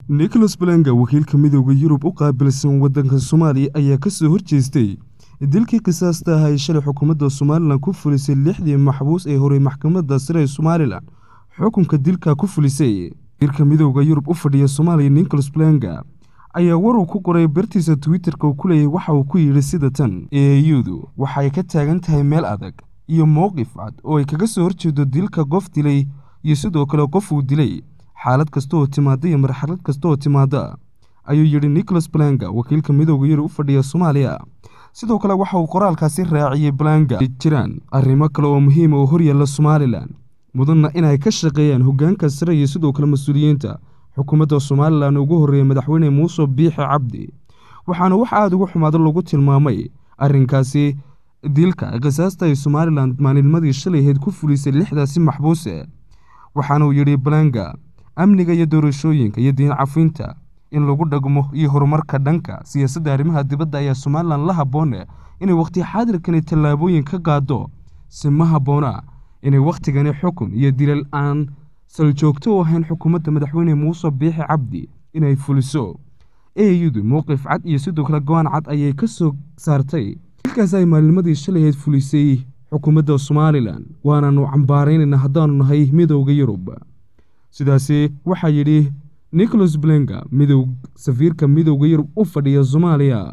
nicholas balanga wakiilka midooda yurub u qaabilsan waddanka soomaaliya ayaa ka soo horjeestay dilkii qisaasta ah ay shalay xukuumadda somalilan ku fulisay lixdii maxbuus ee horey maxkamadda sare ee somalilan xukunka dilka ku fulisay wakiilka midooda yurub u fadhiya soomaaliya nicholas balanga ayaa war uu ku qoray bartiisa twitterka uu ku leeyahay waxa uu ku yidhi sida tan eeyudu waxay ka taagan tahay meel adag iyo mowqif cad oo ay kaga soo horjeedo dilka qof dilay iyo sidoo kale qof uu dilay xaalad kasta oo timaada iyo marxalad kasta oo timaada ayuu yidhi nicholas balanga wakiilka midooda yurub u fadhiya soomaaliya sidoo kale waxa uu qoraalkaasi raaciyey balanga jiraan arrimo kale oo muhiima oo horyaalla somalilan mudanna inay ka shaqeeyaan hoggaanka sare iyo sidoo kale mas-uuliyiinta xukuumadda somalilan ugu horreeyay madaxweyne muuse biixi cabdi waxaana wax aada uga xumaado lagu tilmaamay arrinkaasi dilka qisaasta ay somalilan maalinnimadii shalay ahayd ku fulisay lixdaasi maxbuuse waxaana uu yidhi balanga amniga iyo doorashooyinka iyo diin cafinta in lagu dhagmo iyo horumarka dhanka siyaasadda arrimaha dibadda ayaa somalilan la habboone inay wakhti xaadirkani tallaabooyin ka qaado si ma habboona inay wakhtigani xukun iyo dilal aan saljoogto u ahayn xukuumadda madaxweyne muuse biixi cabdi inay fuliso eeyudu mowqif cad iyo sidoo kale go-aan cad ayay ka soo saartay dilkaas ay maalinnimadii shalay ahayd fulisay xukuumadda somalilan waanaanu cambaaraynayna haddaanu nahay midooda yurub sidaasi waxaa yidhi nicholas blenga midow safiirka midooda yurub u fadhiya soomaaliya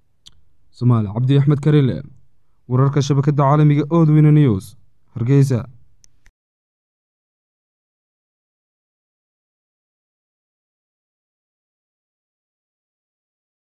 somaali cabdi axmed karile wararka shabakadda caalamiga odweyne news hargeysa